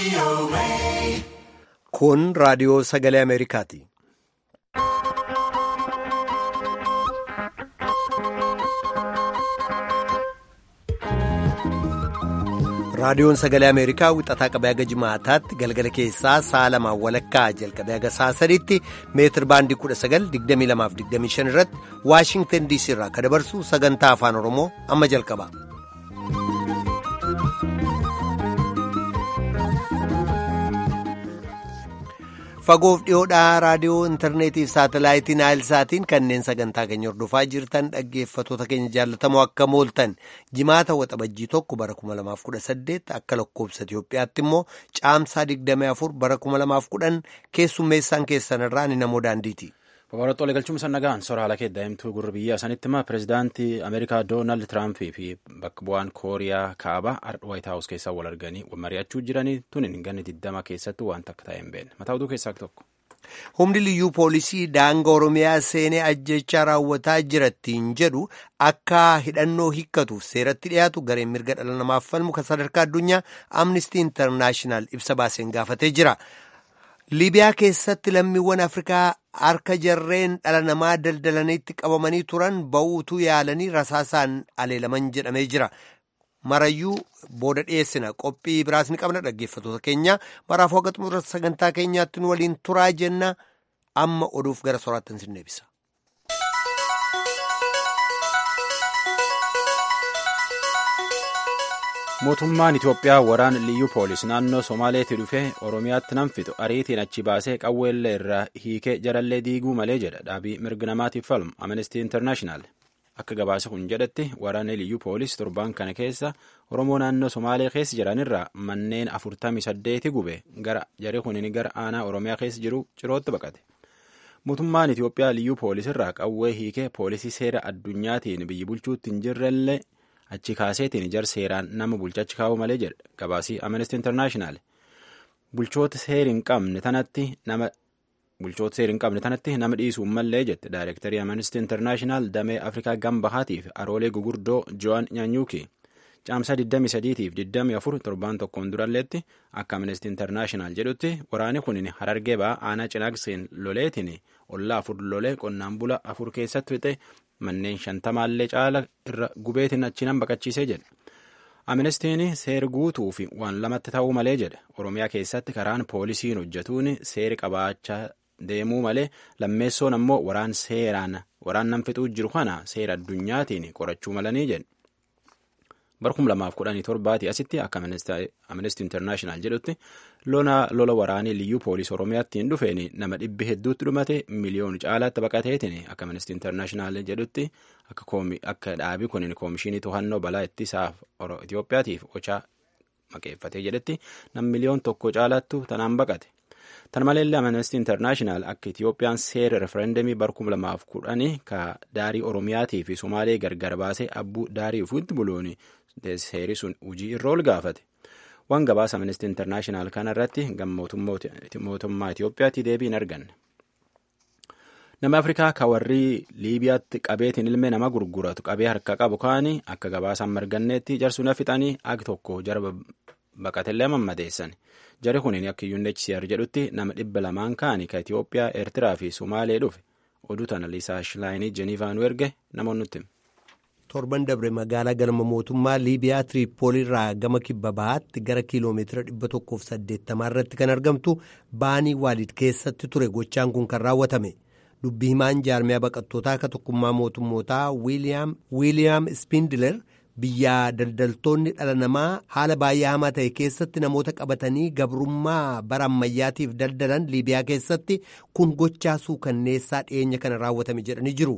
Kun raadiyoo sagalee Ameerikaati. Raadiyoon sagalee Ameerikaa wixataa qabee haga jimaataatti galgala keessaa sa'a lamaan walakkaa jalqabee haga sa'a sadiitti meetir baandii 1922-25 irratti Waashingtan DC irraa kan dabarsu sagantaa afaan Oromoo amma jalqaba. Fagoof dhiyoodhaa raadiyoo intarneetii fi saatalaayitii naayilsaatiin kanneen sagantaa keenya hordofaa jirtan dhaggeeffatoota keenya jaallatamoo akka mooltan jimaata waxabajjii tokko bara 2018 akka lakkoobsa Itoophiyaatti immoo caamsaa 24 bara 2010 keessummeessaan keessan irraa ni namoo daandiiti. Babaroota galchuun sannagaan sora haala keeddaa himtuu gurra biyyaa sanitti immoo pireezidaantii Ameerikaa Doonaald Tiraampii fi bakka bu'aan Kooriyaa kaabaa ardha Waayit Haawus keessaa wal arganii mari'achuu jiranii tuni ganni digdama keessatti wanta akka ta'e hin beekne. Mataa oduu keessaa tokko. Humni liyyuu poolisii daangaa Oromiyaa seenee ajjechaa raawwataa jirattiin jedhu akka hidhannoo hiikkatuuf seeratti dhiyaatu gareen mirga dhala namaaf falmu kan sadarkaa addunyaa Amnestii Intarnaashinaal ibsa baaseen gaafatee jira. Liibiyaa keessatti lammiiwwan Afrikaa harka jarreen dhala namaa daldalaniitti qabamanii turan ba'uutuu yaalanii rasaasaan aleelaman jedhamee jira. Marayyuu booda dhiyeessina qophii biraas ni qabna dhaggeeffatoota keenya maraaf hoga xumura sagantaa keenyaatti nu waliin turaa jenna amma oduuf gara soraattan sin deebisa. mootummaan itiyoophiyaa waraana liyyuu poolis naannoo somaaleetti dhufee oromiyaatti nan fixu ariitiin achi baasee qawweellee irraa hiikee jarallee diiguu malee jedha dhaabii mirga namaatiif falmu amnestii intarnaashinaal akka gabaasa kun jedhatti waraanni liyyuu poolis torbaan kana keessa oromoo naannoo somaalee keessa jiranirraa manneen afurtamii saddeeti gube gara jarri kunin gara aanaa oromiyaa keessa jiru cirootti baqate mootummaan itiyoophiyaa liyyuu poolisirraa qawwee hiikee poolisii seera addunyaatiin biyyi bulchuutti hin jirrellee achi kaaseetiin jar seeraan nama bulchachi kaa'u malee jedha gabaasii amnesty internaashinaal bulchoota seeri hin qabne tanatti nama bulchoota seeri hin qabne tanatti nama dhiisuu mallee jette daayirektarii amnesty internaashinaal damee afrikaa gambahaatiif aroolee gugurdoo jo'an nyaanyuuki caamsaa 23tiif 24 torbaan tokkoon duralleetti akka amnesty internaashinaal jedhutti waraani kun harargee ba'aa aanaa cinaakseen loleetiin ollaa afur lolee qonnaan bula afur keessatti fixe manneen shantamaallee caala irra gubeetiin achiinan baqachiisee jedha. Amnestiin seera guutuu fi waan lamatti ta'uu malee jedha. Oromiyaa keessatti karaan poolisiin hojjetuun seeri qabaachaa deemuu malee lammeessoon ammoo waraan seeraan waraan nan fixuu jiru kana seera addunyaatiin qorachuu malanii jedha. Bara 2017 asitti akka Amnesty International jedhutti lola waraanii liyyuu poolisii Oromiyaatti hin dhufeen nama dhibbi hedduutti dhumate miliyoona caalaatti baqateetiin akka Amnesty International jedhutti akka dhaabii kun koomishinii to'annoo balaa ittisaaf Itoophiyaatiif ochaa maqeeffatee jedhetti nam miliyoon tokko caalaattu tanaan baqate. Tan maleellee Amnesty International akka Itoophiyaan seera refereendamii bara 2010 ka daarii Oromiyaatii fi Somaalee gargar baasee abbuu daarii ofiitti buluuni seeri sun hojii irra ol gaafate. Waan gabaasa Amnesty International kana irratti mootummaa Itoophiyaatti deebii hin arganne. Nama Afrikaa ka warri Liibiyaatti qabeetiin ilmee nama gurguratu qabee harka qabu kaanii akka gabaasaan marganneetti jarsuun fixanii ag tokko jara baqatellee mammadeessan. Jari kunin akka UNHCR jedhutti nama dhibba lamaan kaanii ka Itoophiyaa, Eertiraa fi Sumaalee dhufe. Oduu tana Liisaa Shilaayinii Jenivaa nu erge namoonni nutti. torban dabre magaalaa galma mootummaa liibiyaa tiriipoolirraa gama kibba bahaatti gara kiiloomeetira 180 irratti kan argamtu baanii waalid keessatti ture gochaan kun kan raawwatame dubbi himaan jaarmiyaa baqattootaa akka tokkummaa mootummootaa wiiliyaam spindiler biyyaa daldaltoonni dhala namaa haala baay'ee hamaa ta'e keessatti namoota qabatanii gabrummaa bara ammayyaatiif daldalan liibiyaa keessatti kun gochaa suukanneessaa dhiyeenya kana raawwatame jedhanii jiru.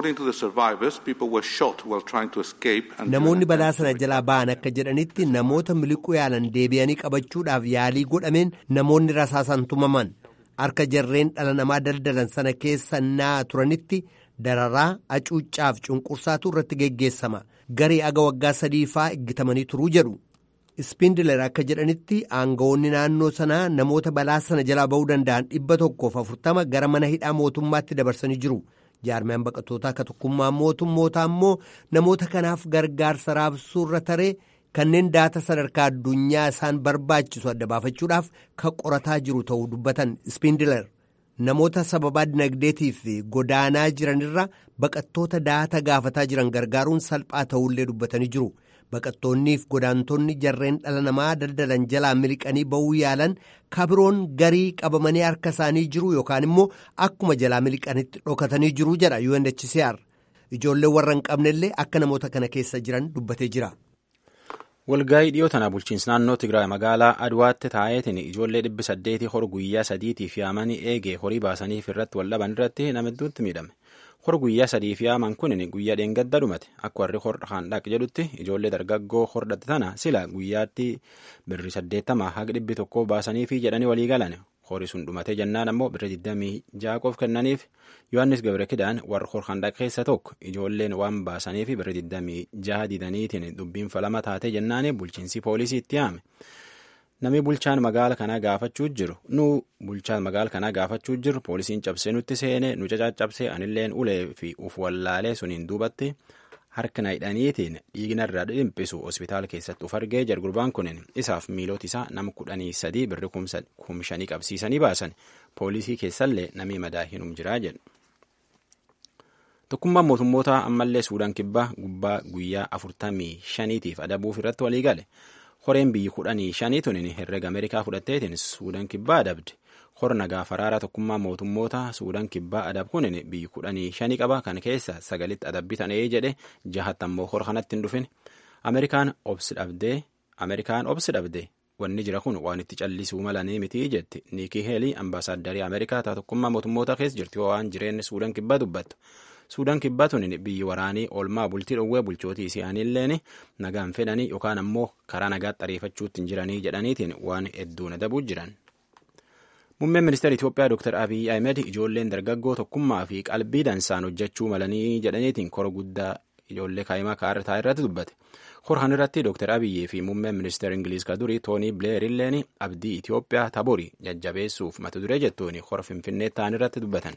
namoonni balaa sana jalaa ba'an akka jedhanitti namoota miliquu yaalan deebi'anii qabachuudhaaf yaalii godhameen namoonni rasaasaan tumaman harka jarreen dhala namaa daldalan sana keessa naa turanitti dararaa hacuuccaaf cunqursaatu irratti geggeessama. garii aga waggaa sadii faa eeggatamanii turuu jedhu ispindiler akka jedhanitti aangawoonni naannoo sanaa namoota balaa sana jalaa ba'uu danda'an dhibba tokkoof afurtama gara mana hidhaa mootummaatti dabarsanii jiru jaarmiyaan baqattootaa akka tokkummaa mootummootaa immoo namoota kanaaf gargaarsa raabsuurra taree kanneen daata sadarkaa addunyaa isaan barbaachisu adda baafachuudhaaf kan qorataa jiru ta'uu dubbatan Spindiler. Namoota sababaa dinagdeetiif godaanaa jiranirra baqattoota daata gaafataa jiran gargaaruun salphaa ta'ullee dubbatanii jiru. Baqattoonniif godaantonni jarreen dhala namaa daldalan jalaa miliqanii ba'uu yaalan kabiroon garii qabamanii harka isaanii jiru yookaan immoo akkuma jalaa miliqanitti dhokatanii jiru jedha UNHCR. Ijoollee warra hin qabnellee akka namoota kana keessa jiran dubbatee jira. Walgaa'ii dhiyoo tana bulchiinsa naannoo Tigraay magaalaa Adwaatti taa'eetiin ijoollee dhibbi saddeetii hor guyyaa sadiitiif yaamanii eegee horii baasaniif irratti wal dhaban irratti nama hedduutti miidhame. Hor guyyaa sadiif yaaman kunin guyyaa dheengadda dhumate akka warri hor handhaq jedhutti ijoollee dargaggoo hordhate tana sila guyyaatti birri saddeettama haga dhibbi tokko baasaniifi jedhanii walii galan horii sun dhumatee jennaan ammoo birri digdamii jaaqoof kennaniif yohannis gabre kidaan warra hor handhaq keessa tokko ijoolleen waan baasaniifi birri digdamii jaha didaniitiin dubbiin falama taatee jennaani bulchiinsi poolisii itti yaame. Namni bulchaan magaala kanaa gaafachuu jiru nu bulchaan magaala kanaa gaafachuu jiru poolisiin cabsee nutti seene nu cacaccabsee anilleen ulee fi uf wallaalee suniin duubatti harka na hidhaniitiin dhiignarraa dhimpisu hospitaala keessatti uf argee jira gurbaan kunin isaaf miilota isaa nama kudhanii sadii birri kumshanii qabsiisanii baasan poolisii keessallee namni madaa hinum jiraa jedhu. Tokkummaan mootummoota ammallee Suudaan kibbaa gubbaa guyyaa afurtamii shaniitiif adabuuf irratti walii gale. Horeen biyyi kudhanii shanii tunin herrega Ameerikaa fudhatteetiin Suudaan kibbaa adabde. Hor nagaa faraaraa tokkummaa mootummoota Suudaan kibbaa adab kunin biyyi kudhanii shanii qaba kan keessa sagalitti adabbii tanee jedhe jahatti ammoo hor kanatti hin dhufin. Ameerikaan obsi dhabdee Ameerikaan obsi dhabdee wanni jira kun waan itti callisuu malanii miti jetti Niikii Heelii ambaasaaddari Ameerikaa tokkummaa mootummoota keessa jirti waan jireenyi Suudaan kibbaa dubbattu. Suudaan kibbaa tunin biyyi waraanii oolmaa bultii dhowwee bulchootii isaaniilleen nagaan fedhanii yookaan ammoo karaa nagaatti ariifachuutti hin jiranii jedhaniitiin waan hedduun adabuu jiran. Muummeen ministeera Itoophiyaa Dr. Abiy Ahmed ijoolleen dargaggoo tokkummaa fi qalbii dansaan hojjechuu malanii jedhaniitiin kora guddaa ijoollee kaa'imaa kaartaa irratti dubbate. Korhan irratti Dr. Abiyyee fi muummeen ministeera Ingiliis ka durii Toonii Bileer illeen abdii Itoophiyaa taborii jajjabeessuuf mata duree jettuun hora Finfinnee ta'an irratti dubbatan.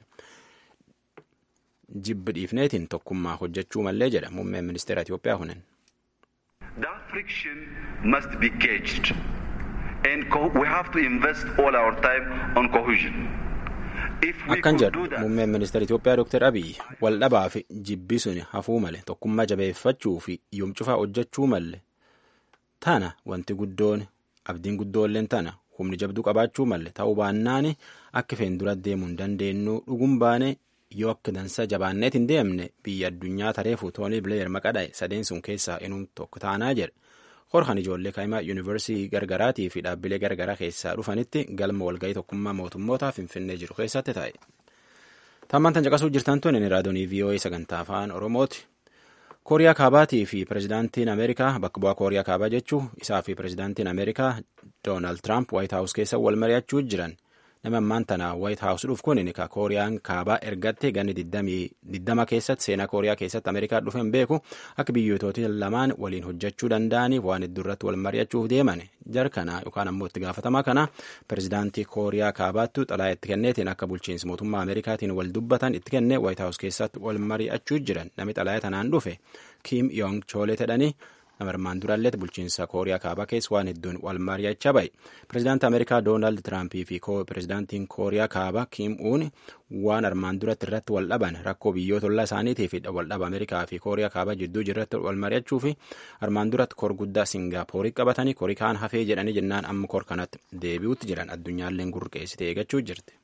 jibbi dhiifneetiin tokkummaa hojjechuu mallee jedha muummeen ministeera Itoophiyaa kunin. That friction must be caged and we have to invest all our time on cohesion. Akkan jedhu muummeen ministeera Itoophiyaa Dr. Abiy wal dhabaa fi jibbi sun hafuu male tokkummaa jabeeffachuu fi yoomcufaa hojjechuu malle tana wanti guddoon abdiin guddoolleen tana humni jabduu qabaachuu malle ta'uu baannaan akka feen dura deemuu hin dandeenyu dhuguun baane yoo akka dansa jabaanneet hin deemne biyya addunyaa tareefu toonii bileer maqadhaa'e sadeen sun keessaa inuun tokko taanaa jedhe horkan ijoollee kaa'imaa yuunivarsiitii gargaraatii fi dhaabbilee gargaraa keessaa dhufanitti galma walga'ii tokkummaa mootummootaa finfinnee jiru keessatti taa'e. Tammaan tan caqasuu jirtan tun raadiyoonii VOA sagantaa afaan Oromooti. Kooriyaa Kaabaatii fi pirezidaantiin Ameerikaa bakka bu'aa Kooriyaa Kaabaa jechuu isaa fi pirezidaantiin Ameerikaa Doonaald Tiraamp Waayit Haawus keessa wal mari'achuu jiran. nama ammaan tana waayit haawus dhuuf kun ka kooriyaan kaabaa ergatte ganni diddama keessatti seenaa kooriyaa keessatti ameerikaa dhufeen beeku akka biyyoototi lamaan waliin hojjechuu danda'aniif waan hedduu irratti wal mari'achuuf deeman jar kana yookaan ammoo itti gaafatamaa kana pirezidaantii kooriyaa kaabaattu xalaa itti kenneetiin akka bulchiinsi mootummaa ameerikaatiin wal dubbatan itti kennee waayit haawus keessatti wal mari'achuu jiran namni xalaa tanaan dhufe kiim yoong choolee jedhanii nama armaan duraallee bulchiinsa kooriyaa kaabaa keessa waan hedduun wal mari'achaa bahe pirezidaantii ameerikaa doonaald tiraampii fi pirezidaantiin kooriyaa kaabaa kiim uun waan armaan duratti irratti wal dhaban rakkoo biyyoota ollaa isaaniitii fi wal dhaba ameerikaa fi kooriyaa kaabaa jidduu jirratti wal mari'achuu fi armaan duratti kor guddaa singaaporii qabatanii korii kaan hafee jedhanii jennaan amma kor kanatti deebi'utti jiran addunyaalleen gurqeessitee eeggachuu jirti.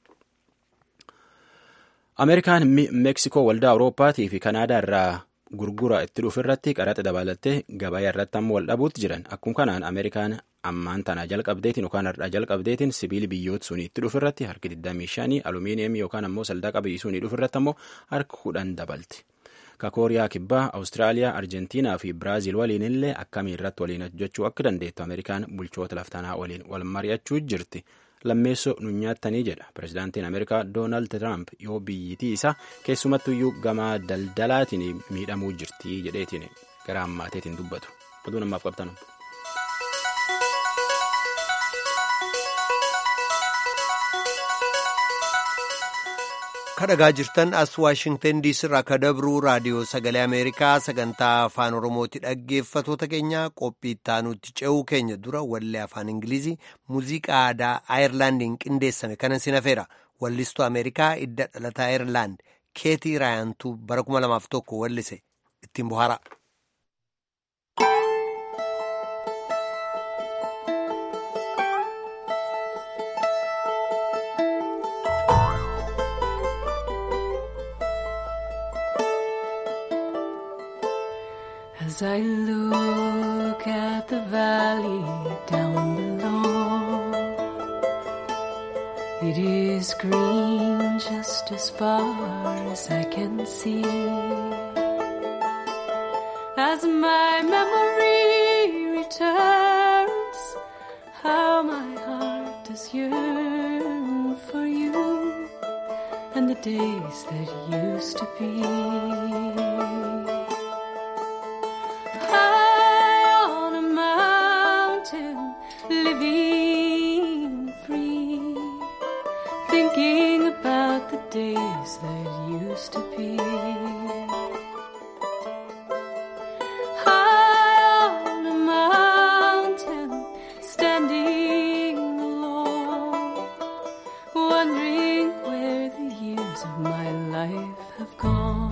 Ameerikaan Meeksikoo waldaa Awurooppaatii fi Kanaadaa irraa gurgura itti dhufu irratti qaraxa dabalattee gabaa irratti ammoo wal dhabuutti jiran akkuma kanaan ameerikaan ammaan tana jalqabdeetiin yookaan har'aa jalqabdeetiin sibiili biyyoota sunii itti dhufu irratti harki 25 alumiiniyeemii yookaan ammoo saldaqa biyyi sunii dhufu irratti ammoo harka 10 dabalti. Ka kooriyaa kibbaa awustiraaliyaa arjentiinaa fi biraaziil waliin illee akkamii irratti waliin hojjechuu akka dandeettu ameerikaan bulchoota laftanaa waliin wal mari'achuu jirti. lammeessoo nu nyaattanii jedha pirezidaantiin ameerikaa doonaald tiraamp yoo biyyittii isaa keessumattuyyuu gamaa daldalaatiin miidhamuu jirti jedheetiin gara ammaateetiin dubbatu oduu namaaf qabtanu. kadhagaa jirtan as waashingtan diisii irraa akka dabruu raadiyoo sagalee ameerikaa sagantaa afaan oromooti dhaggeeffatoota keenya qophii ittaanutti ce'uu keenya dura wallee afaan ingilizii muuziqaa aadaa aayerlaandiin qindeessame kanan sinafeera wallistuu ameerikaa idda dhalataa aayerlaand keetii raayantuu bara 2001 wallise ittiin bohaara. As I look at the valley down below, it is green just as far as I can see. As my memory returns, how my heart does yearn for you and the days that used to be. High on a mountain, living free, thinking about the days that used to be. High on a mountain, standing alone, wondering where the years of my life have gone.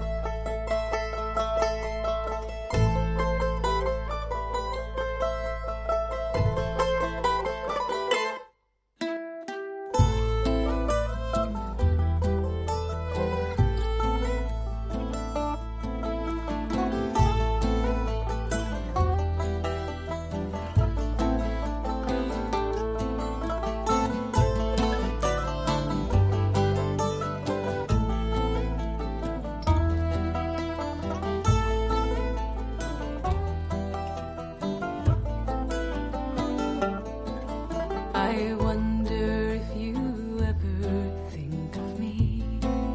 I wonder if you ever think of me,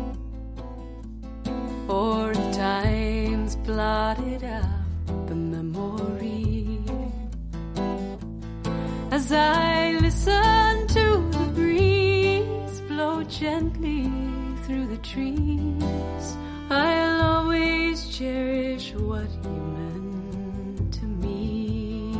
or if time's blotted out the memory. As I listen to the breeze blow gently through the trees, I'll always cherish what you meant to me.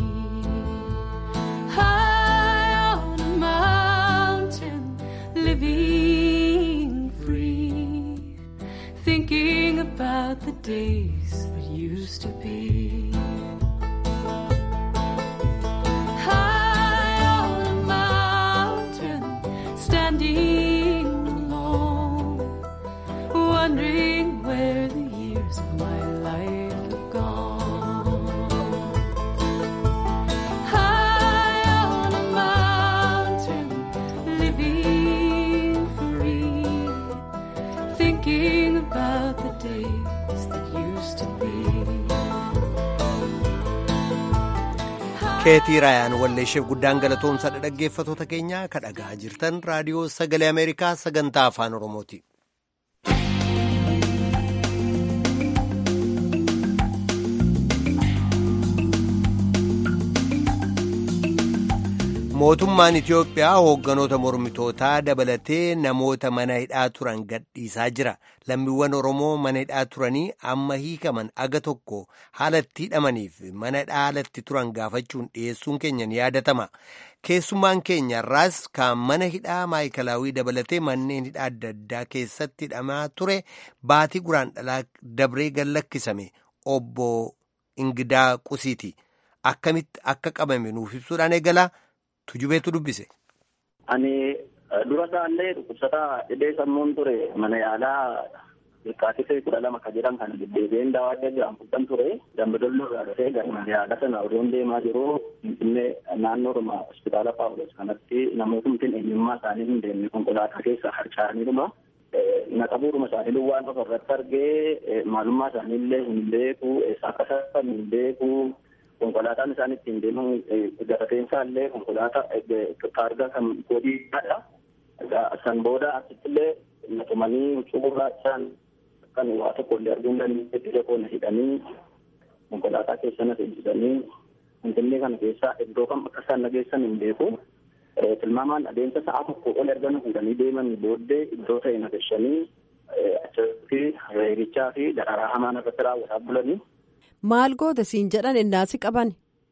High on a mountain, living free, thinking about the days that used to be. High on a mountain, standing alone, wondering where the years of my life have gone. High on a mountain, living free, thinking about the days that used to be. keetii raayaan walleesheef guddaan galatoomsadha dhaggeeffatoota keenya ka dhagaa jirtan raadiyoo sagalee ameerikaa sagantaa afaan oromooti. mootummaan itiyoophiyaa hoogganoota mormitootaa dabalatee namoota mana hidhaa turan gadhiisaa jira lammiiwwan oromoo mana hidhaa turanii amma hiikaman aga tokko haala itti hidhamaniif mana hidhaa haalatti turan gaafachuun dhiyeessuun keenya ni yaadatama keessummaan keenya irraas kan mana hidhaa maayikalaawii dabalatee manneen hidhaa adda addaa keessatti hidhamaa ture baatii guraan dhalaa dabree gallakkisame obbo Ingidaa Qusiiti akkamitti akka qabame nuuf ibsuudhaan eegala. Tujubeetu dubbise. Ani dura isaallee dhukkubsataa dhibee sammuun ture mana yaalaa Ilkaatitee kudha lama kan jedhan kan deddeebi'een daawwachaa jiran fudhan ture. Dambidolloo irraa dhufee gara mana yaalaa sana odoon deemaa jiru Finfinnee naannoodhuma hospitaala Paawulos kanatti namootni eenyummaa isaanii hin deemne konkolaataa keessa harca'aniidhuma. Naqabuudhuma isaanii waan of irratti argee maalummaa isaaniillee hin beeku eessa akka sassaban hin beeku. konkolaataan isaan ittiin deeman gabateensaa illee konkolaataa taargaa kan godiidhaadha. San booda asittillee natumanii huccuu isaan kan waa tokko illee arguu hin dandeenyetti ija koona hidhanii konkolaataa keessa na seensisanii Finfinnee kana keessaa iddoo kam akka isaan nageessan hin beeku. tilmaamaan adeemsa sa'a tokko ol erga nu fuudhanii deeman booddee iddoo ta'e nagashanii achirratti reebichaa fi dararaa hamaan irratti raawwataa bulanii. Maal goota siin jedhan innaasi qaban?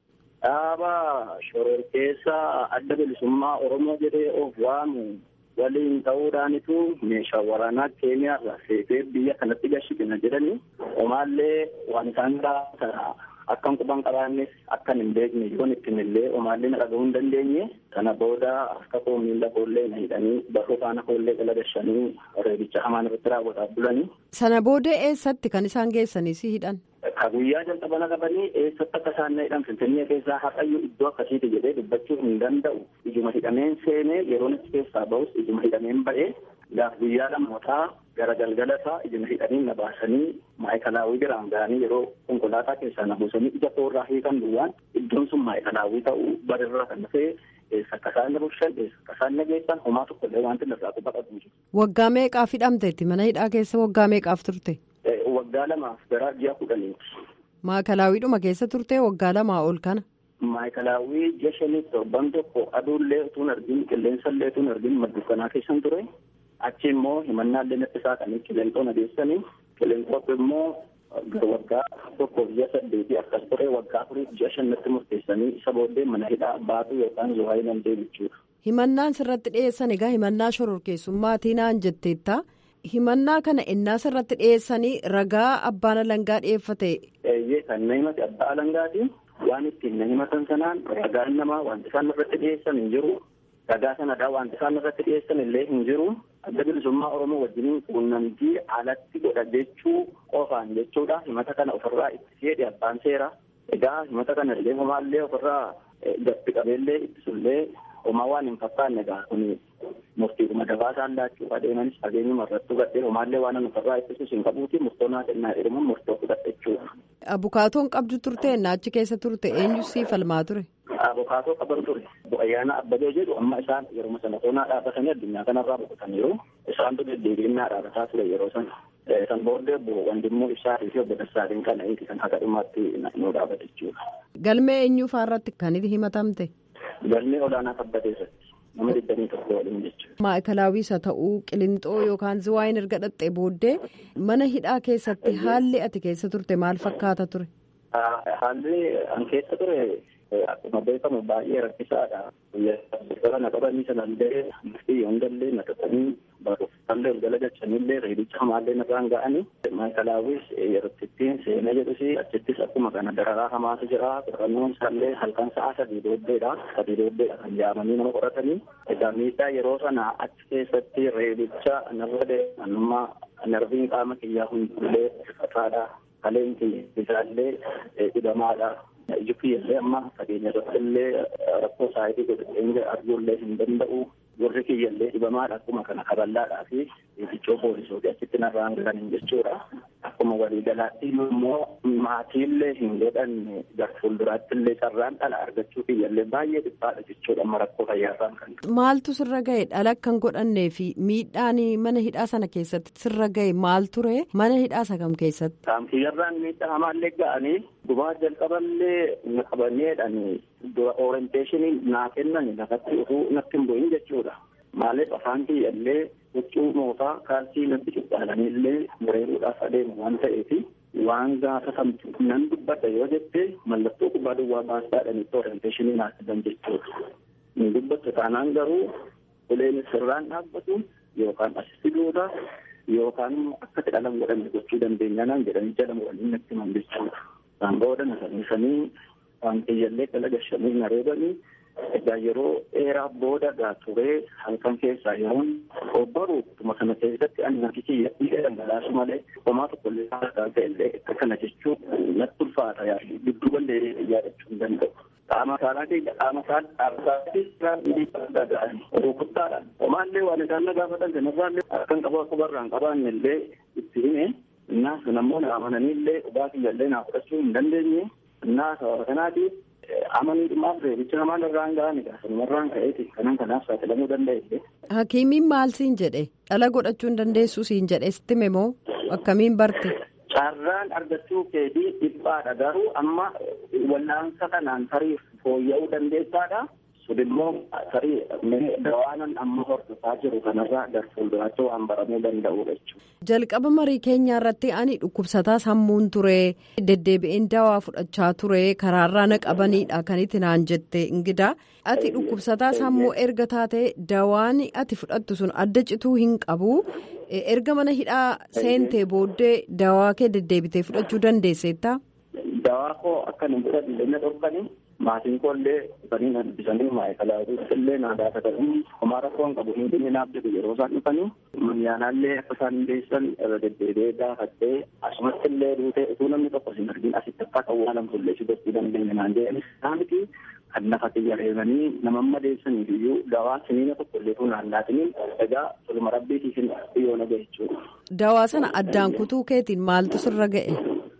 Dhaaba shororkeessa adda bilisummaa Oromoo jedhee of waamu waliin ta'uudhaanitu meeshaa waraanaa keeniyaarraa seetee biyya kanatti gashigina jedhanii omaallee waan isaan gaafatan akkan quban qabaannes akkan hin beekne yoon ittiin illee omaallee na dhaga'uu hin dandeenye kana booda akka koo miila koollee na hidhanii barruu faana koollee jala gashanii reebicha hamaan irratti raawwataa bulanii. Sana booda eessatti kan isaan geessanii si hidhan? Ka guyyaa jalqaba qabanii eessatti akka isaan na hidhan Finfinnee keessaa haqayyuu iddoo akkasiiti jedhee dubbachuu hin danda'u. Ijuma hidhameen seenee yeroon achi keessaa bahus ijuma hidhameen ba'ee gaaf guyyaa lamootaa gara galgala isaa ijuma hidhanii na baasanii maayikalaawwii biraan ga'anii yeroo konkolaataa keessaa na buusanii ija koorraa hiikan duwwaan iddoon sun maayikalaawwii ta'uu barirraa kan dhufee eessa akka isaan na bulchan eessa akka isaan na geessan homaa tokkollee wanti nirraa quba qabu jiru. Waggaa meeqaaf hidhamteetti mana hidhaa keessa waggaa meeqaaf turte? Waggaa lamaaf gara ji'a kudhaniiti. Maayikalaawwiidhuma keessa turte waggaa lamaa ol kana. Maayikalaawwii ji'a shanii torban tokko aduullee utuun argin qilleensallee utuun argin maddukanaa keessan ture. Achi immoo himannaallee natti saaqanii qilleenxoon adeessanii qilleenxoof immoo waggaa tokkoof ji'a saddeetii akkas ture waggaa afuriif ji'a shannatti murteessanii isa booddee mana hidhaa baatu yookaan zuwaayii nan deebichuudha. Himannaan sirratti dhiyeessan egaa himannaa shororkeessummaatii naan jetteetta. himannaa kana innaa sirratti dhiyeessanii ragaa abbaan alangaa dhiyeeffate. Eeyyee kan na himate abbaa alangaati. Waan ittiin na himatan sanaan ragaan namaa wanti isaan irratti dhiyeessan hin jiru. Ragaa sanadhaa wanti isaan irratti dhiyeessan illee hin jiru. Adda bilisummaa Oromoo wajjin quunnamtii alatti godha jechuu qofaan jechuudha. Himata kana ofirraa itti jedhe abbaan seera. Egaa himata kana illee homaallee ofirraa gatti qabeellee ittisullee homaa waan hin fakkaanne egaa kuni murtiidhuma dabaasaan laachuuf adeemanis fageenyuma irratti gadhee homaallee waan nu ofirraa ittisus hin qabuuti murtoonaa kennaa jedhamu murtoo fudhadhe jechuudha. Abukaatoon qabdu turte achi keessa turte eenyu siif falmaa ture? Abukaatoo qaban ture. Ayyaana Abbabee jedhu amma isaan yeroo sana toonaa dhaabbatanii addunyaa kanarraa boqotaniiru. Isaantu deddeebiinnaa dhaabbataa ture yeroo sana. San booddee wandimmoo ibsaatii fi obbo Dassaatiin kana inti kan haqa dhumaatti nu dhaabbate jechuudha. Galmee eenyu faarratti kan himatamte? Galmee olaanaa kabbateessatti. nama digdamii tokko waliin jechuudha. Maayikalaawwiis haa ta'uu qilintoo yookaan ziwaayin erga dhaxxee booddee mana hidhaa keessatti haalli ati keessa turte maal fakkaata ture? Haalli an keessa ture akkuma beekamu baay'ee rakkisaadha. Guyyaa na qabanii sanallee murtii hundallee na qaxanii barreeffamlee ol jala galchanillee reedicha hamaallee narraan ga'anii maayikalaawwiis yeroottittiin seenaa jedhusi achittis akkuma kana dararaa hamaatu jira qorannoon isaallee halkan sa'a sadii booddeedha sadii booddeedha kan yaamanii nama qoratanii egaa miidhaa yeroo sana achi keessatti reedicha narra deemanummaa narviin qaama kiyyaa hundullee rifataadha kaleen kiyya isaallee dhibamaadha. iji kiyyallee amma fageenya irratti illee rakkoo saayitii godhatee arguullee hin danda'u warri kiyyallee dhibamaadha akkuma kana kaballaadhaa fi fiigichoo poolisootii achitti narraan galan jechuudha. Akkuma waliigalaatti immoo maatiillee hin godhanne gar fuulduraatti illee carraan dhala argachuu kiyyallee baay'ee dhiphaadha jechuudha amma rakkoo fayyaarraan kan Maaltu sirra ga'e dhala kan godhannee fi miidhaan mana hidhaa sana keessatti sirra ga'e maal ture mana hidhaa isa kam keessatti? Kiyyarraan miidhaa hamaallee ga'anii gubaa jalqaballee na qabanneedhani dura orienteeshinii naa kennan lafatti utuu natti hin bu'in jechuudha. Maaliif afaan kiyyallee huccuu mootaa kaalsii natti cuqqaalanillee mureeruudhaaf adeemu waan ta'eefi waan gaafa samtu nan dubbadha yoo jette mallattoo kubbaa duwwaa baasaadhanitti orienteeshinii naa kennan jechuudha. Ni dubbattu taanaan garuu uleen sirraan dhaabbatu yookaan asitti duuda yookaan akka jedhamu godhame gochuu dandeenya naan jedhanii jedhamu waliin natti himan jechuudha. Isaan booda na sannisanii waan kiyyallee dalaga shanii na reebanii egaa yeroo dheeraa booda gaa turee halkan keessaa yeroon obbaru tuma kana keessatti ani natti kiyya dhiiga dhangalaasu malee homaa tokko illee haasaa ta'ellee akka kana jechuun natti ulfaata yaadu gidduu ballee yaadachuu hin danda'u. Qaama saalaa keenya qaama saal dhaabsaatti dhaga'anii rukuttaadhaan homaallee waan isaan na gaafatan sanarraallee akkan qabu akka barraan qabaanne illee itti hime innaa sun ammoo na amananiillee dhugaa kiyyallee naa fudhachuu hin dandeenye innaa sababa kanaatiif amaniidhumaaf reebicha namaan irraan ga'an egaa sanumarraan ka'eeti kanan kanaaf saaxilamuu danda'e. Hakiimiin maal siin jedhe dhala godhachuu hin dandeessu siin jedhe sitti moo akkamiin barte? Carraan argachuu keetii dhiphaadha garuu amma wallaansa kanaan tarii fooyya'uu dandeessaadha. sun immoo tarii dawaanan amma hordofaa jiru kanarraa gar fuulduraatti waan baramuu danda'udha jechuudha. Jalqaba marii keenyaa irratti ani dhukkubsataa sammuun ture deddeebi'een dawaa fudhachaa ture karaarraa na qabaniidha kan itti naan jette ingidaa ati dhukkubsataa sammuu erga taate dawaan ati fudhattu sun adda cituu hin qabu erga mana hidhaa seentee booddee dawaa kee deddeebitee fudhachuu dandeesseetta. Dawaa koo akka hin fudhadhe na dhorkanii maatiin koollee dhufanii na dubbisanii maayikalaatu illee naa gaafatanii homaa rakkoon qabu hin naaf jedhu yeroo isaan dhufanii manyaanaallee akka isaan hundeessan irra deddeebi'ee gaafattee asumatti illee duutee utuu namni tokko sin argin asitti akka awwaalamtu illee si gochuu dandeenya naan jedhanis isaaniti kan lafa xiyyareemanii nama madeessaniif iyyuu dawaa siniina tokko illee tuunaan laatiniin egaa toluma rabbiitiifin yoo naga jechuudha. Dawaa sana addaan kutuu keetiin maaltu sirra ga'e?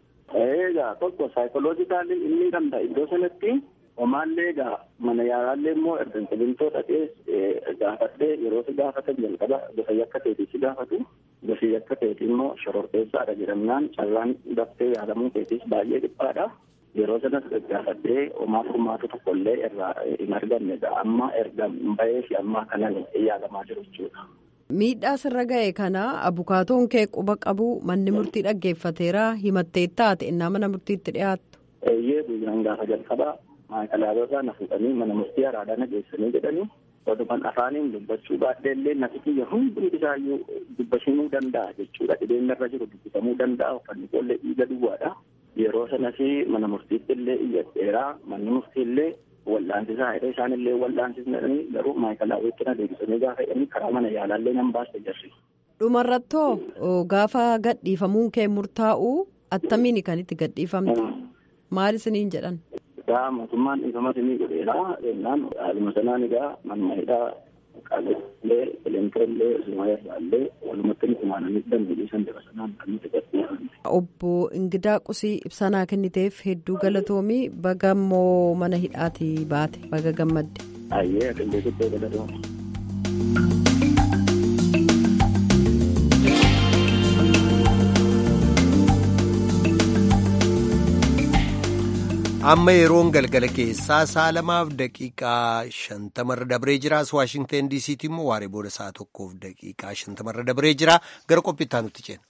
Egaa tokko saayikoloojikaalii inni danda'a iddoo sanatti homaallee egaa mana yaalaallee immoo erga qilintoo dhaqee gaafadhee yeroo si gaafatan jalqaba gosa yakka ta'eetii si gaafatu gosi yakka ta'eetii immoo shororteessaadha jedhamnaan carraan daftee yaalamuu keetiis baay'ee dhiphaadha. Yeroo sanas gaafadhee homaa furmaatu tokkollee irraa hin arganne amma erga bahee fi ammaa kanan yaalamaa jiru jechuudha. Miidhaa sirra ga'e kana abukaatoon kee quba qabu manni murtii dhaggeeffateera himattee taate innaa mana murtiitti dhiyaattu. Eeyyee guyyaan gaafa jalqabaa maayikalaalotaa na fuudhanii mana murtii araadaa na geessanii jedhanii walumaan afaaniin dubbachuu baadhee illee natti kiyya hundi isaayyuu dubbachuu danda'a jechuudha dhibeen irra jiru dubbisamuu danda'a uffanni koollee dhiiga duwwaadha. Yeroo sanas mana murtiitti illee iyyadheeraa manni murtii illee wal'aansisaa jedhee isaan illee wal'aansisanii garuu maayikalaawwitti na deebisanii gaafa jedhanii karaa mana yaalaallee nan baasta jarri. Dhumarrattoo gaafa gadhiifamuun kee murtaa'u attamiin kan itti gadhiifamte maal isiniin jedhan. Egaa mootummaan dhiifama isinii godheera jennaan haaluma sanaan egaa manuma hidhaa qaallee qileentoollee zumayirraallee walumatti nuti maananii dandeenye san dira sanaan kan nuti gadhiifamne. Obbo Ingidaa Qusii ibsanaa kenniteef hedduu galatoomii baga immoo mana hidhaatii baate baga gammadde. Ayyee aqillee guddoo galatoomi. amma yeroon galgala keessaa sa'a lamaaf daqiiqaa shantamarra dabree jira waashingteen diisiitti immoo waaree booda sa'a tokkoof daqiiqaa shantamarra dabree jira gara qophiittaa nutti ceena.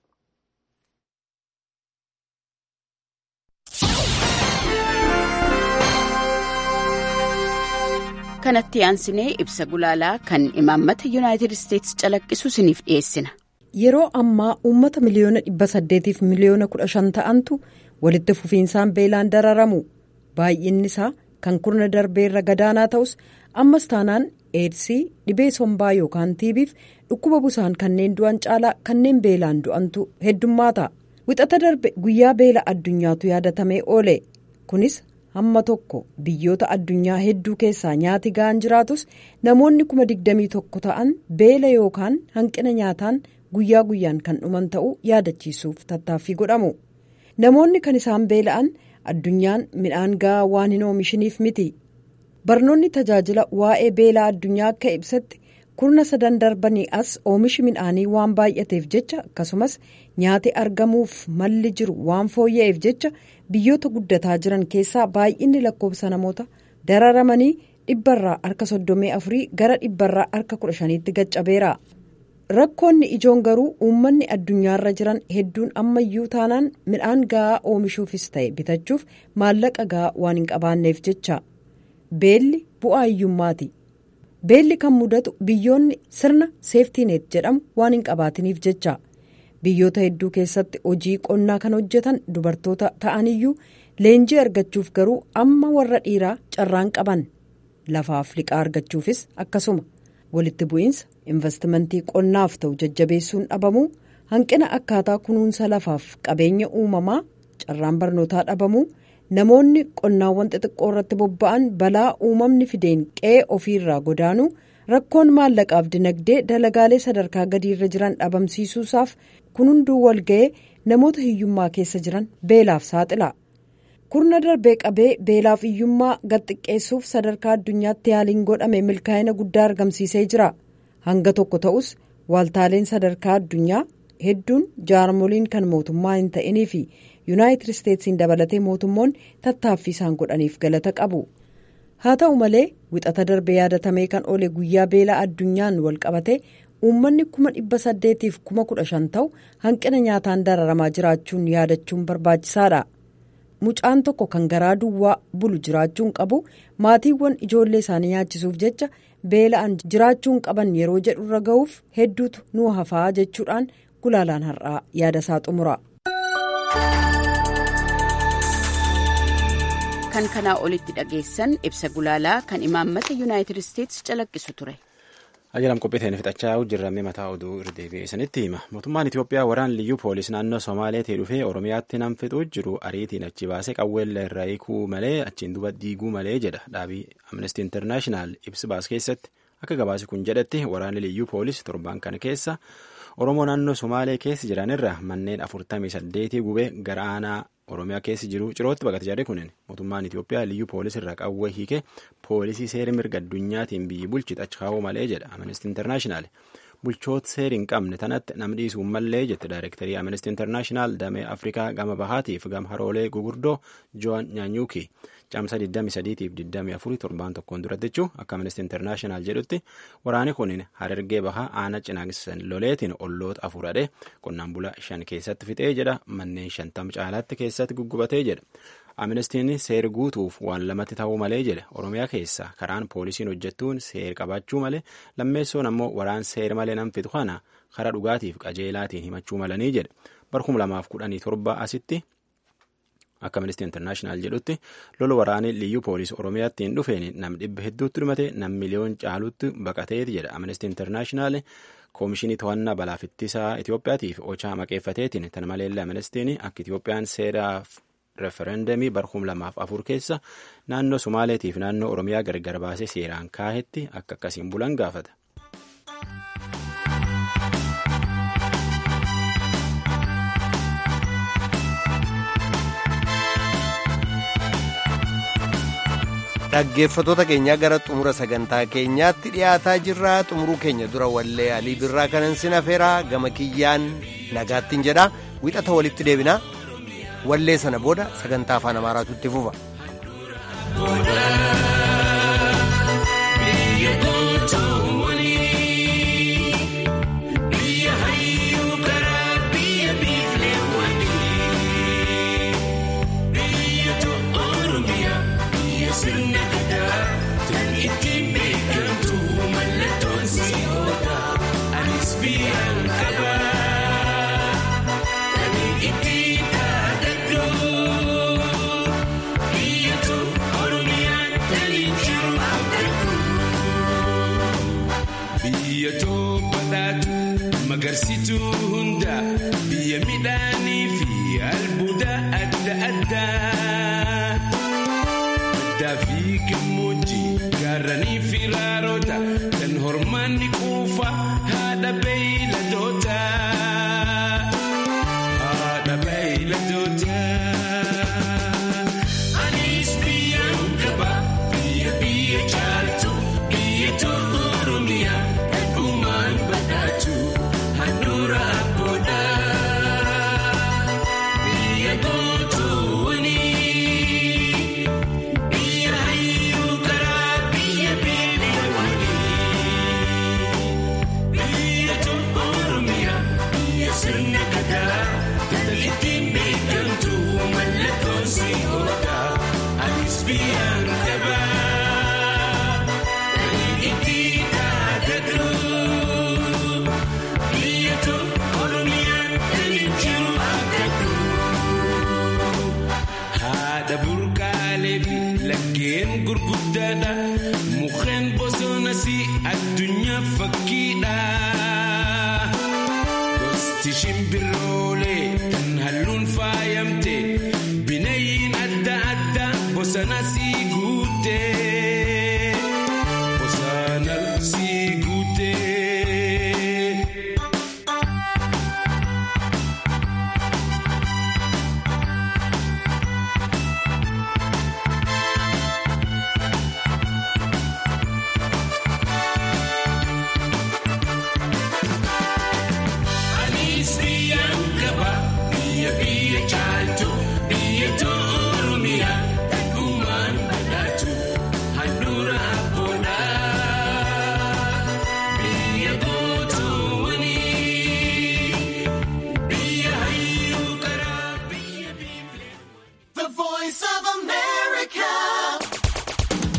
kanatti aansinee ibsa gulaalaa kan imaammata yuunaayitid isteetsi calaqqisu isiniif dhiyeessina. yeroo ammaa uummata miliyoona dhibba saddeetiif miliyoona kudha shan ta'antu walitti fufiinsaan beelaan dararamu baay'inni isaa kan kurna darbeerra gadaanaa ta'us ammas taanaan eedsii dhibee sombaa yookaan tiibiif dhukkuba busaan kanneen du'an caalaa kanneen beelaan du'antu heddummaata wixata darbe guyyaa beela addunyaatu yaadatamee oole kunis hamma tokko biyyoota addunyaa hedduu keessaa nyaati ga'an jiraatus namoonni kuma digdamii tokko ta'an beela yookaan hanqina nyaataan guyyaa guyyaan kan dhuman ta'uu yaadachiisuuf tattaaffii godhamu. namoonni kan isaan beela'an addunyaan midhaan ga'aa waan hin oomishiniif miti barnoonni tajaajila waa'ee beelaa addunyaa akka ibsatti kurna sadan darbanii as oomishi midhaanii waan baay'ateef jecha akkasumas nyaati argamuuf malli jiru waan fooyya'eef jecha biyyoota guddataa jiran keessaa baay'inni lakkoofsa namoota dararamanii dhibbarraa harka soddomii afurii gara dhibbarraa harka kudha shaniitti gaccabeera. rakkoonni ijoon garuu uummanni addunyaarra jiran hedduun ammayyuu taanaan midhaan ga'aa oomishuufis ta'e bitachuuf maallaqa ga'aa waan hin qabaanneef jecha beelli bu'aa hiyyummaati beelli kan mudatu biyyoonni sirna seeftiineet jedhamu waan hin qabaatiniif jecha biyyoota hedduu keessatti hojii qonnaa kan hojjetan dubartoota ta'aniyyuu leenjii argachuuf garuu amma warra dhiiraa carraan qaban lafaaf liqaa argachuufis akkasuma. walitti bu'iinsa investimentii qonnaaf ta'u jajjabeessuun dhabamuu hanqina akkaataa kunuunsa lafaaf qabeenya uumamaa carraan barnootaa dhabamuu namoonni qonnaawwan xixiqqoo irratti bobba'an balaa uumamni fideen qe'ee ofiirraa godaanuu rakkoon maallaqaaf dinagdee dalagaalee sadarkaa gadiirra jiran dhabamsiisuusaaf kun hunduu walga'ee namoota hiyyummaa keessa jiran beelaaf saaxila. kurna darbee qabee beelaaf hiyyummaa gad xiqqeessuuf sadarkaa addunyaatti yaaliin godhame milkaa'ina guddaa argamsiisee jira hanga tokko ta'us waaltaaleen sadarkaa addunyaa hedduun jaarmoliin kan mootummaa hin ta'inii fi yuunaayitid isteetsiin dabalatee mootummoonni tattaaffii isaan godhaniif galata qabu haa ta'u malee wixata darbe yaadatamee kan oole guyyaa beelaa addunyaan wal qabate uummanni kuma dhibba saddeetiif kuma kudha shan ta'u hanqina nyaataan dararamaa jiraachuun yaadachuun barbaachisaadha. mucaan tokko kan garaa duwwaa bulu jiraachuun qabu maatiiwwan ijoollee isaanii nyaachisuuf jecha beela'an jiraachuun qaban yeroo jedhu irra ga'uuf hedduutu nu hafaa jechuudhaan gulaalaan har'aa yaada isaa xumura. kan kanaa olitti dhageessan ibsa gulaalaa kan imaammata yuunaayitid isteetsi calaqqisu ture. Ajjalam qophiiteen fixachaa hojjirramee mataa oduu irra deebi'eessanitti hima. Mootummaan Itoophiyaa waraan liyyuu poolis naannoo Somaaleetii dhufee Oromiyaatti nam fixuu jiru ariitiin achi baasee qawweellee irraa hiikuu malee achiin duba diiguu malee jedha dhaabii Amnesty International ibsi baas keessatti akka gabaasi kun jedhetti waraanni liyyuu poolis torban kana keessa Oromoo naannoo Somaalee keessa jiranirra manneen afurtamii saddeetii gubee gara aanaa Oromiyaa keessa jiru cirootti baqate jedhe kunin mootummaan Itoophiyaa liyyuu poolis irraa qawwee hiike poolisii seera mirga addunyaatiin biyyi bulchite achi kaa'uu malee jedha Amnesty International. Bulchoota seera hin qabne tanatti nam dhiisuu mallee jette daayirektarii Amnesty International damee Afrikaa gama bahaatiif gama haroolee gugurdoo Joan Nyaanyuuki. Caamsa 23tiif 24 torbaan tokkoon duratti jechuun akka Amnesty International jedhutti waraanni kun harargee bahaa aana cinaagsan loleetiin olloota afur hadhee qonnaan bulaa shan keessatti fixee jedha manneen shantam caalaatti keessatti guggubatee jedha. Amnestiin seera guutuuf waan lamatti ta'uu malee jedhe Oromiyaa keessa karaan poolisiin hojjettuun seera qabaachuu malee lammeessoon ammoo waraan seera malee nam fixu kana karaa dhugaatiif qajeelaatiin himachuu malanii jedhe bara lamaaf kudhanii torba asitti. Akka Amnesty International jedhutti lola waraanii liyyuu poolisii Oromiyaatti hin dhufeen nam dhibba hedduutti dhumate nam miliyoon caalutti baqateeti jedha Amnesty International koomishinii to'annaa balaaf ittisaa Itoophiyaatiif ochaa maqeeffateetiin tan maleellee Amnestiin akka Itoophiyaan seeraaf referendamii bara lamaaf afur keessa naannoo Somaaleetiif naannoo Oromiyaa gargar baasee seeraan kaahetti akka akkasiin bulan gaafata. dhaggeeffatoota keenyaa gara xumura sagantaa keenyaatti dhiyaataa jirra xumuruu keenya dura wallee alii birraa kanan sinafeeraa gama kiyyaan nagaattiin jedha wixata walitti deebina wallee sana booda sagantaa afaan amaaraatu itti fufa. Magarsituu hunda biyya midhaanii fi albuuda adda addaa. Baddaa fi gammoojjii gaarranii fi raaroota kan hormaanni quufa haadha beeyladoota. Haadha beeyladoota. Anis biyyaan qaba biyya biyya caaltu biyya tolu Oromiyaa dhugumaan badhaatu. Handura agoda biyya gootuuni biyya hayyuu karaa biyya beelewani biyya tolu Oromiyaa biyya sirna gadaa ittiin beekamtu mallattoon si oola anis biyyaan qabaa ittiin dhaadadhu. Haadha burqaalee fi laggeen gurguddaadha. Mukkeen bosonas addunyaa fakkiidha. Gosti shimbiroolee kan halluun faayamte. Bineeyyiin adda addaa bosonas guutte.